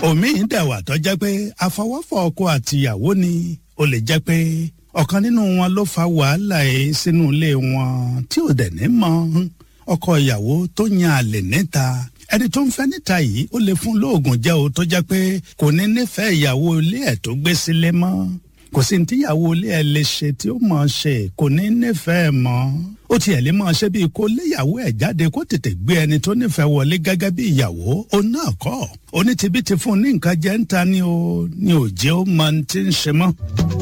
omi dẹ̀wà tó jẹ́ pé àfọwọ́fọ̀ ọkọ àtìyàwó ni ó lè jẹ́ pé ọ̀kan nínú wọn ló fa wàhálà ẹ̀ sínú ilé wọn tí ò dẹ̀ ní mọ̀ ọkọ ìyàwó tó yan àlè níta ẹni tó ń fẹ́ níta yìí ó lè fún lóògùn jẹ́ o tó jẹ́ pé kò ní nífẹ̀ẹ́ ìyàwó ilé ẹ̀ tó gbé sílé mọ́ kò sí ní tíyàwó ilé ẹ̀ lè ṣe tí ó mọ̀ ṣe kò ní nífẹ̀ẹ́ mọ́ ó tiẹ̀ lè máa ṣe bíi kó léyàwó ẹ̀ jáde kó tètè gbé ẹni tó nífẹ̀ẹ́ wọlé gẹ́gẹ́ bí ìyàwó ó náà kọ́ onítìbí ti fún un ní nǹkan jẹ́ ń ta ni o ní òjé ó mọ ní ti ń ṣe mọ́.